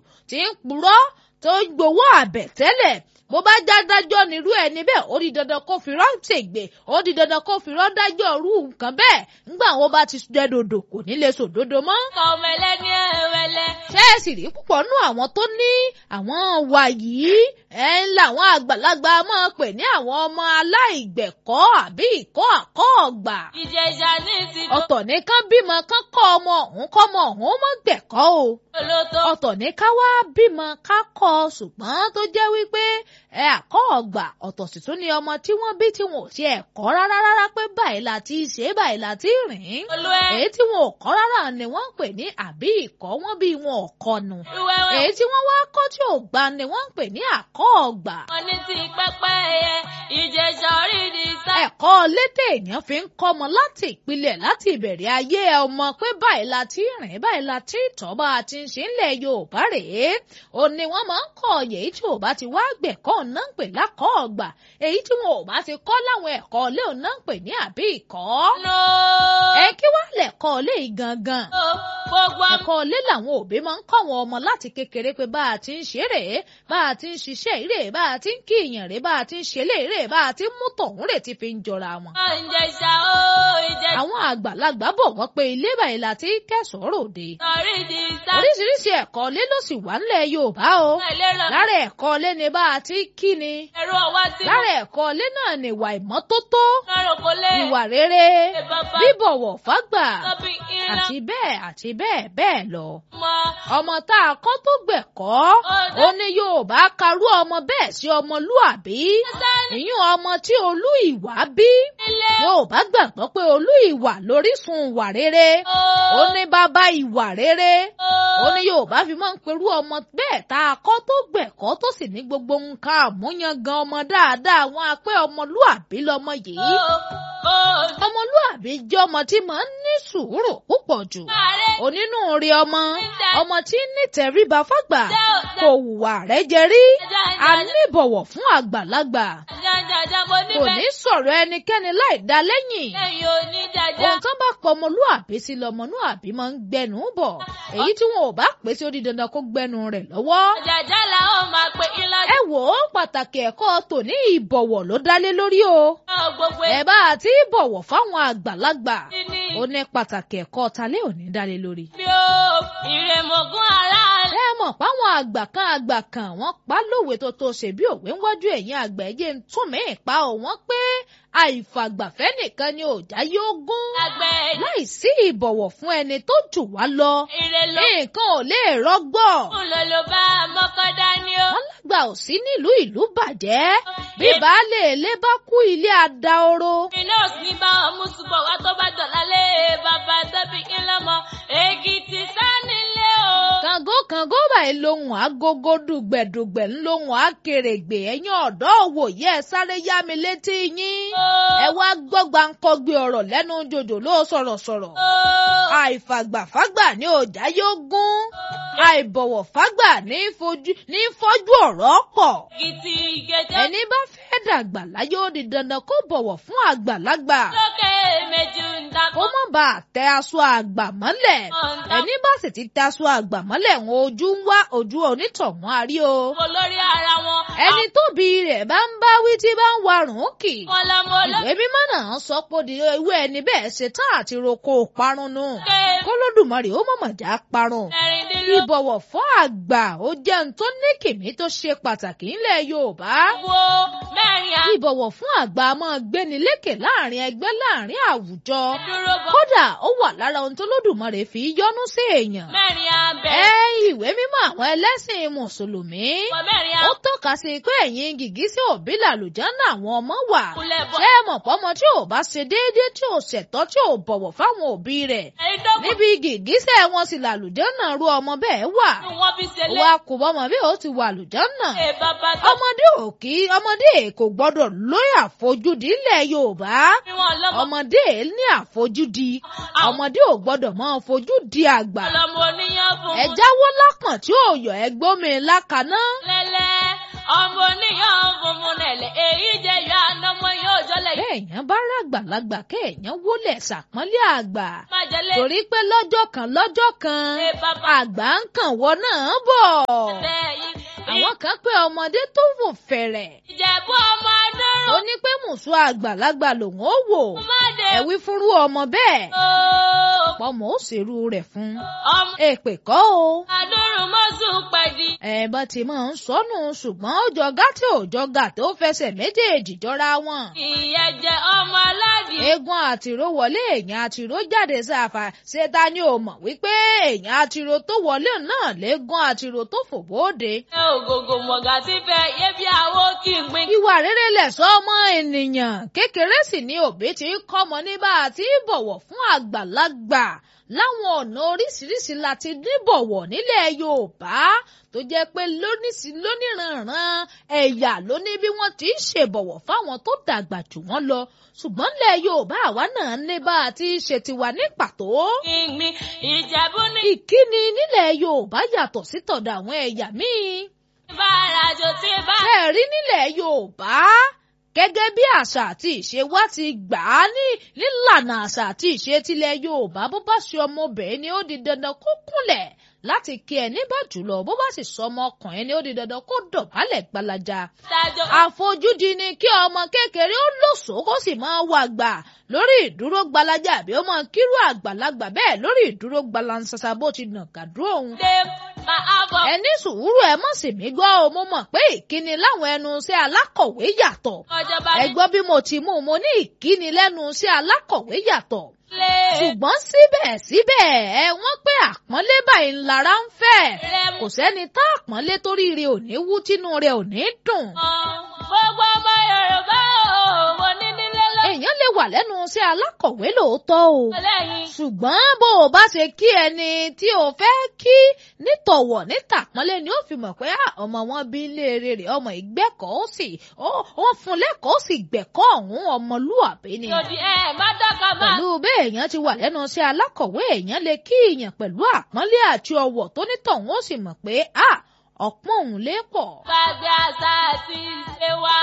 tí ń purọ́ tó ń gbowó àbẹ̀tẹ́lẹ̀ bó bá já dájọ́ nírú ẹni bẹ́ẹ̀ ó di dandan kó fi rán ṣègbè ó di dandan kó fi rán dájọ́ irú nǹkan bẹ́ẹ̀ ńgbà wọn bá ti jẹ́ dòdò kò ní lè sòdodo mọ́. ọmọ ẹlẹ́ni ẹ̀wẹ̀lẹ̀. ṣé ẹ sì rí púpọ̀ nú àwọn tó ní àwọn wà yìí ẹ ń làwọn àgbàlagbà máa pè ní àwọn ọmọ aláìgbẹ̀kọ́ àbí ìkọ́ àkọ́ ọ̀gbà. ìjẹ̀ṣà ní ti ọ̀tọ̀ ní kán bímọ kán kọ́ ọmọ ọ̀hún kọ́ ọmọ ọ̀hún mọ́ gbẹ̀kọ́ o olóto. ọ̀tọ̀ ní ká wá bímọ ká kọ́ ọ ṣùgbọ́n tó jẹ́ wípé ẹ àkọ́ ọ̀gbà ọ̀tọ̀ sì tún ni ọmọ tí wọ́n bí tí wọn ò tiẹ̀ kọ́ rárá rárá pé báyìí la ti ṣe é báyìí la ti rìn olú ẹ. èyí tí wọn ò kọ́ rárá ni wọ́n ń pè ní àbí ìkọ́ wọn bí wọn ò kọ́ nu ìwẹ́wẹ́. èyí tí wọ́n wá kọ́ tí ò gbà ni wọ́n ń pè ní àkọ́ ọ̀gbà wọn ní ti pẹ́pẹ́ ẹyẹ ìjẹ̀ṣà orí ni sá. ẹ̀kọ́ lédè èèyàn fi ń kọ́ ọmọ láti ìpìlẹ̀ láti ìbẹ̀rẹ̀ ayé ọmọ pé báyìí la ti rìn báyìí la ti tọ́ bá a ti ń ṣe ńlẹ̀ Yorùbá rèé ó ní wọ́n máa ń kọ́ èyí tí ò bá ti wá gbẹ̀kọ́ náà ń pè lákọ́ ọ̀gbà èyí tí wọn ò bá ti kọ́ láwọn ẹ̀kọ́ ilé òun náà ń pè ní àbí ìkọ́ no. ẹ kí wàá lẹ̀kọ́ ilé yìí gangan gbogbo ọmọ. ẹ̀kọ́ ilé làwọn òbí máa ń kọ́ àwọn ọmọ láti kékeré pé bá a ti ń ṣe rèé bá a ti ń ṣiṣẹ́ rèé bá a ti ń kí ìyàn rèé bá a ti ń ṣe lè rèé bá a ti ń mú tọ̀hún rèé ti fi ń jọra wọn. ìjẹ̀ṣà ó ìjẹ̀ṣà àwọn àgbàlagbà bọ̀ wọ́n pé ilé báyìí la ti kẹ́sọ̀ọ́ ròde. orí ni sá. oríṣiríṣi ẹ̀kọ́ ilé ló sì wà ńlẹ̀ Yorùbá o. ẹlẹ́rọ lára ẹ̀kọ́ ilé ni bá a ti kí ni. ẹ̀rọ ọwọ́ tí lára ẹ̀kọ́ ilé náà ni ìwà ìmọ́tótó lọ́rùn kò lè. ìwà rere Ẹ bàbá bíbọ̀wọ̀ fágbà tọ́bí ìran àti bẹ́ẹ̀ àti bẹ́ẹ̀ bẹ́ẹ̀ lọ. mọ́. ọmọ tá a kọ́ tó gbẹ̀kọ́ ó ní Yorùbá karú ọmọ bẹ́ẹ̀ sí ọmọlúàbí ìyún ọmọ tí olú ìwà bí ilé Yorùbá gbàgbọ́ pé olú ìwà lórísun ìwà rere ó ní bàbá ìwà rere ó ní Yorùbá fi máa ń perú ọmọ bẹ́ẹ̀ tá a kọ́ tó gbẹ̀kọ́ tó sì ní gbogbo nǹkan àmúyangan ọmọ dáadáa wọn á pé ọmọlúàbí lọmọ yìí ọmọlúàbí jẹ́ ọmọ tí máa ń ní sùúrù púpọ̀ jù onínúure ọmọ ọmọ tí ń nítẹríba fágbà kò hùwà rẹ̀ jẹ rí a níbọ̀wọ̀ fún àgbàlagbà kò ní sọ̀rọ̀ ẹnikẹ́ni láì dá lẹ́yìn ohun tó bá pọ̀ ọmọlúàbí sí lọmọlúàbí máa ń gbẹnu bọ̀ èyí tí wọn ò bá pè sí ó di dandan kó gbẹnu rẹ̀ lọ́wọ́. Jàjà la ó máa pe ilá ẹ wò ó pàtàkì ẹ̀kọ́ tòní ìbọ̀wọ̀ ló dálé lórí o. náà gbogbo ẹ bá a ti bọ̀wọ̀ fáwọn àgbàlagbà ní ó ní pàtàkì ẹ̀kọ́ talé òní dálé lórí. bí ó ìrèmọ̀gún aláàlẹ́. ẹ mọ̀ páwọn àgbà kan àgbà kan wọ́n pa lówe tó tó ṣe bí òwe ń wájú ẹ̀yìn àgbà ẹ̀jẹ̀ ń tún mí pa ò wọ́n pé àìfàgbàfẹ́ nìkan ni òjá yóò gún àgbẹ̀ láì sí ìbọ̀wọ̀ fún ẹni tó jù wá lọ ìrè ló nǹkan ò lè rọgbọ. ń lò ló bá mọ́kọ́dá ni ó. wọ́n lágbà ò sí nílùú ìlú bàjẹ́ bí baálé ilé bá kú ilé adahoro. iná òsì ní bá ọmú ṣùgbọ́n wá tó bá dọ̀lá lé bàbá tóbi kí lọ́mọ èkìtì sánilé o. kàngó kàngó báyìí lohun agogo dùgbẹ̀dùgbẹ̀ ńlohun akèrègbè ẹ̀yìn ọ̀dọ́ òwòye ẹ̀ sáré yá mi létí yín. ẹ wá gbọ́ gbàǹkọ́gbé ọ̀rọ̀ lẹ́nu jòjò ló sọ̀rọ̀sọ̀rọ̀. àìfàgbàfágbà ní ọjà yóò gún àìbọ̀wọ̀ fágbà ní fojú ní fọ́jú ọ̀rọ̀ pọ̀. èkìtì ìgẹ̀jẹ̀ ẹni bá fẹ́ dàgbà láyé ó di dandan kó bọ̀wọ̀ fún àgbàlagbà. lókè méjì ń kó dakọ́. má bàa tẹ aṣọ àgbà mọ́lẹ̀. ẹni bá sì ti tẹ aṣọ àgbà mọ́lẹ̀ wọn ojú ń wá ojú onítọ̀hún àrí o. olórí ara wọn. ẹni tóbi rẹ̀ bá ń bá wí tí bá ń warùn kì. àwọn lọmọ olókè. ìwé mímọ́ náà sọ pé di ewé ẹni bẹ́ẹ̀ ṣe tán àti roko parun nù. kólódùmarè ó mọ̀mọ̀ já parun. mẹ́rìndínlógún. ìbọ̀wọ̀ fún àgbà ó jẹ́ ohun tó ní kìmí tó ṣe pàtàkì ńlẹ̀ Yorùbá. wo mẹ́rin á. ìbọ̀wọ̀ fún àgbà máa gbéni lékè láàrin ẹgbẹ́ láàrin àwùjọ. dúró bọ̀. kódà ó wà lára ohun tó lódùmarè fi yọ́nú sí èèyàn. mẹ́rin á ẹ bẹ̀rẹ̀. ìwé mímọ́ àwọn ẹlẹ́sìn mùsùlùmí. wọ mẹ́rin á. ó tọ́ka sí pé ẹ̀yin gìgísẹ̀ òbí làlùjáná àwọn ọmọ wà. kulẹ̀ bọ̀. ṣé ẹ mọ̀ pọ́mọ tí ò bá ṣe déédéé tí ò ṣẹ̀tọ́ tí ò bọ̀wọ̀ fáwọn òbí rẹ̀. ẹni tó kù níbi gìgísẹ̀ wọn sì làlùjáná ru ọmọ bẹ́ẹ̀ wà. nù wọ́n fi ṣe lé. wa kò bọ́mọ bí ó ti wà lùjáná. ẹ bàbá tó ọmọdé ò kí ọmọdé kò gbọ́dọ̀ lóyè àfojúdi ilẹ̀ Yorùbá. fi wọn lọ́mọ. ọmọdé ní àfojúdi ọmọdé ò gbọ́dọ̀ máa fojú di àgbà. ọlọmọ oníyàn fún ẹ jáwọ́ lápọ̀n tí ò yọ ẹgbọ́n mi lákaná. lẹ́lẹ́ ọmọ oníyàn fòmùnẹ̀lẹ̀ èyí jẹ́ yọ ànàmọ́ yóò jọlẹ̀ yìí. kéèyàn bá ràgbàlagbà kéèyàn wólẹ̀ ṣàpọ́nlé àgbà má jẹlé torí pé lọ́jọ́ kan lọ́jọ́ kan ṣe bàbá àgbà ń kàn wọ́n náà bọ̀ bẹ́ẹ̀ yìí. àwọn kan pé ọmọdé tó wò fẹ̀rẹ̀ ìjẹ̀bú ọmọ ó adọ́rùn ní pé mùsùn àgbàlagbà lòun ó wò má dé ẹ wí fúnrú ọmọ bẹ́ẹ̀ ooo. pọ́mọ ó ṣèrú rẹ̀ fún ọmọ èpè kọ́ o adọ́rùn mọ́sùn pẹ̀dí. ẹ̀bọn tí mò ń sọnù ṣùgbọ́n ó jọ gàtí ò jọ gàtí ó fẹsẹ̀ méjèèjì jọra wọn. ìyẹn jẹ ọmọ aládìí. eégún àtìró wọlé èèyàn àtìró jáde sáfà ṣé ta ni ò mọ̀ wípé èèyàn àtìró tó wọlé náà léégún àtìró tó fò bóde. ẹ ògògò mọ̀gà tí fẹ́ yé bí àwo kí n gbin. ìwà rere lẹ̀ṣọ́ ọmọ ènìyàn kékeré sì ni òbí ti ń kọ́mọ ní bá a ti ń bọ̀wọ̀ fún àgbàlagbà láwọn ọ̀nà oríṣiríṣi láti níbọ̀wọ̀ nílẹ̀ Yorùbá tó jẹ́ pé lóníṣì lóníranran ẹ̀yà ló ní bí wọ́n ti ń ṣèbọ̀wọ̀ fáwọn tó dàgbà jù wọ́n lọ ṣùgbọ́n nílẹ̀ Yorùbá àwa náà ní bá a ti ṣe tiwa ní pàtó. kí n gbin ìjẹ̀bú ní ìkíni nílẹ̀ Yorùbá yàtọ̀ sí tọ̀dọ̀ àwọn ẹ̀yà míì bára jò tí bá. ṣe rí nílẹ̀ Yorùbá gẹ́gẹ́ bí àṣà àti ìṣe wa ti gbà á ní nílànà àṣà àti ìṣe tilẹ̀ Yorùbá bó bá ṣe ọmọbìnrin ni ó di dandan kó kúnlẹ̀ láti kí ẹni bá jùlọ bó bá sì sọ ọmọ ọkùnrin ni ó di dandan kó dọ̀bálẹ̀ gbalaja dájọ́ àfojúdi ni kí ọmọ kékeré ó lòsòó kó sì máa wà gbà lórí ìdúró gbalaja àbí ó máa kírú àgbàlagbà bẹ́ẹ̀ lórí ìdúró gbalansasa bó ti nà kàdúró òun dé máa bọ̀. ẹ ní sùúrù ẹ mọ̀ sí mi gbọ́ o mo mọ̀ pé ìkíni láwọn ẹnu iṣẹ́ alákọ̀wé yàtọ̀ ọjọba ẹ gbọ́ bí mo ti mú un mo ní ìkíni lẹ́nu iṣẹ́ alákọ̀wé yàtọ̀ nílé ṣùgbọ́n síbẹ̀síbẹ̀ ẹ wọ́n pé àpọ́nlé báyìí ńlára ń fẹ́ lẹ́mú. kò sẹ́ni tá àpọ́nlé torí rẹ̀ ò ní wú tínú rẹ̀ ò ní dùn gbogbo ọmọ Yorùbá o mo ní nílé èèyàn lè wà lẹ́nu iṣẹ́ alákọ̀wé lóòótọ́ o lọ́lẹ́yìn. ṣùgbọ́n bó o bá ṣe kí ẹni tí o fẹ́ kí nítọ̀wọ̀ nítàpọ́nlé ni ó fi mọ̀ pé "Ah, ọmọ wọn bí léèrè rẹ̀ ọmọ ìgbẹ́kọ̀ọ́ ó sì ó- ó fún lẹ́kọ̀ọ́ ó sì gbẹ̀kọ́ ọ̀hún ọmọlúàbí ni. lòdì ẹ má dọ́kà má. pẹ̀lú bí èèyàn ti wà lẹ́nu iṣẹ́ alákọ̀wé èèyàn lè kí èèyàn pẹ̀lú àpọ́nlé àti ọ̀wọ̀ tó nítọ̀hún ó sì mọ̀ pé "Ah, ọ̀pọ̀ òun lè pọ̀. gbàgbé àṣà àti ìṣe wa.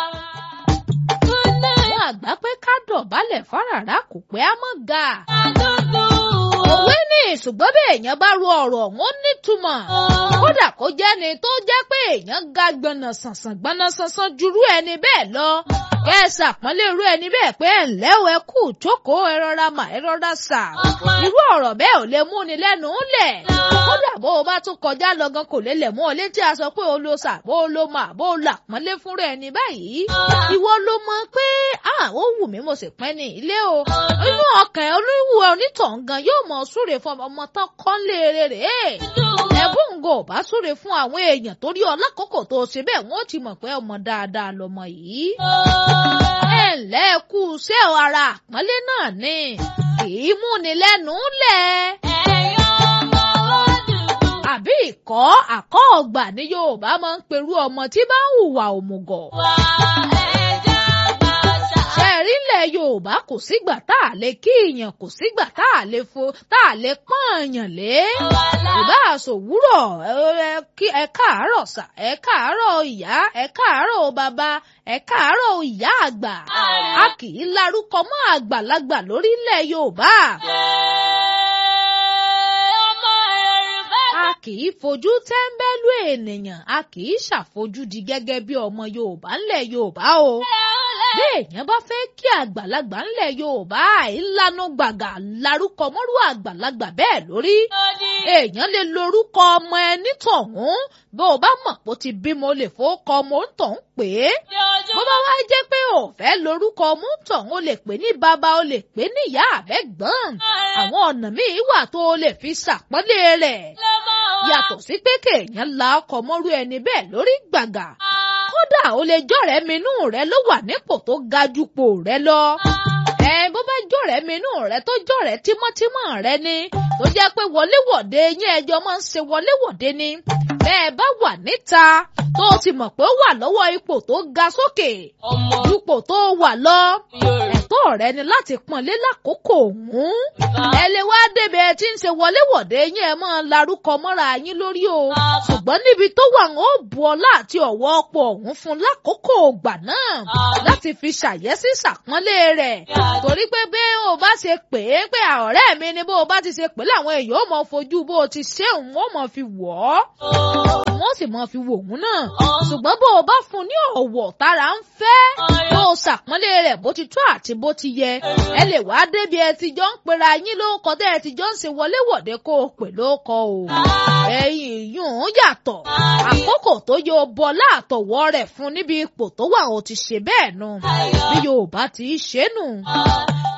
àwọn àgbà pé ká dọ̀bálẹ̀ fáràrá kò pé á mọ̀ ga. àdúgbò. òwe ní ṣùgbọ́n bí èèyàn bá ru ọ̀rọ̀ ọ̀hún ó nítumọ̀. kódà kó jẹ́ni tó jẹ́ pé èèyàn ga gbọ̀nà sànsàn gbọ̀nà sànsàn jurú ẹni bẹ́ẹ̀ lọ. kẹ́sà pọ́nlé irú ẹni bẹ́ẹ̀ pé ẹ̀ ǹlẹ́ o ẹ kú jókòó ẹ rọra mà ẹ rọra sà. irú ọ̀rọ̀ bẹ́ẹ̀ ò lè mú ni lẹ́nu lẹ̀. kódà bó o bá tún kọjá lọ gan kò lè lẹ̀ mú ọ létí a sọ pé o lo sà bó o lo mà bó o là pọ́nlé fúnra ẹni báyìí. ìwọ ló mọ̀ pé ah ó wù mí mo sì pẹ́ ní ilé o. inú ọkàn olúwo onítọ̀hún gan yóò mọ súre fún ọmọ tán kọ́ léèrè rèé ẹ̀bùn ń gò bá súre fún àwọn èèyàn torí ọlákòókò tó ṣe bẹ́ẹ̀ wọ́n ti mọ̀ pé ọmọ dáadáa lọmọ yìí. ẹ ǹlẹ́ ẹ kú ṣé o ara àpọ́nlé náà ni kì í múni lẹ́nu lẹ̀. ẹ̀yọ́ ọmọ òdùdú. àbí ìkọ́ àkọ́ ọgbà ní Yorùbá máa ń perú ọmọ tí bá ń hùwà òmùgọ̀. wà ẹja gbàṣà. ṣe rí ilẹ̀ Yorùbá kò sígbà tá a lè kí èèyàn kò sígbà tá a lè fo tá a lè pọ́n èèyàn lé. ìbá àsòwúrọ̀ ẹ kí ẹ káàárọ̀ sà ẹ káàárọ̀ ìyá ẹ káàárọ̀ bàbá ẹ káàárọ̀ ìyá àgbà. a kì í larúkọ mọ́ àgbàlagbà lórílẹ̀ Yorùbá. ọmọ Yorùbá. a kì í fojú tẹ́ńbẹ́lú ènìyàn a kì í ṣàfojúdi gẹ́gẹ́ bí ọmọ Yorùbá ńlẹ̀ Yorùbá o. bí èèyàn bá fẹ́ kí àgbàlagbà ńlẹ̀ Yorùbá ìlànà gbàgà larúkọ mọ́rú àgbàlagbà bẹ́ẹ̀ lórí. èèyàn lè lorúkọ ọmọ ẹni tọ̀hún bó o bá mọ̀ pé ó ti bímọ o lè fowókọ ọmọ ń tọ̀hún pé bó bá wá jẹ́ pé o fẹ́ lorúkọ ọmọ ń tọ̀hún o lè pè ní bàbá o lè pè ní ìyá àbẹ́gbọ́n àwọn ọ̀nà míì wà tó o lè fi ṣàpọ́nlé rẹ̀ yàtọ̀ sí pé kéèyàn la ọkọ̀ mọ́rú ẹni bẹ́ẹ̀ lórí gbàgà kódà o lè jọ̀rẹ́ minú rẹ ló wà nípò tó ga jupò rẹ lọ ẹ bó bá jọ̀rẹ́ minú rẹ tó jọ̀rẹ́ tímọ́tímọ́ rẹ ni tó jẹ́ pé wọléwọ̀de yín ẹjọ́ máa ń ṣe wọléwọ̀de ni bẹ́ẹ̀ bá wà níta tó o ti mọ̀ pé ó wà lọ́wọ́ ipò tó ga sókè ọmọ ipò tó wà lọ Yorùbá. ẹ̀tọ́ rẹ ni láti pọ́nlé lákòókò òun ẹ lè wá débi ẹ tí ń ṣe wọléwọ̀de yín ẹ máa larúkọ mọ́ra yín lórí o ṣùgbọ́n níbi tó wà ń ó bu ọlá àti ọ̀wọ́ ọ̀pọ̀ òun fún lákòókò ògbà náà láti fi ṣàyẹ́sí ṣàpọ́nlé rẹ̀ torí pé bí o bá ṣe pè é pé ọ̀rẹ́ mi ni bó o bá ti ṣe pè é làwọn èèyàn ó mọ fojú bó o ti ṣe òun ó mọ fi wọ̀ ọ́ wọ́n sì mọ fi wò òun náà ṣùgbọ́n bó o bá fún un ní ọ̀wọ̀ tára ń fẹ́ bó o ṣàpọ́nlé rẹ̀ bó ti tó àti bó ti yẹ ẹ lè wá débi ẹ ti jọ ń pera yín lóko tẹ́ ẹ ti jọ ń ṣe wọléwọ̀de kó o pè lóko o ẹ̀yìn yùn yàtọ̀ àkókò tó yọ bọ láàtọ̀wọ́ rẹ̀ fún níbi ipò tó wà ó ti ṣe bẹ́ẹ̀ nu bí Yorùbá ti ṣe nù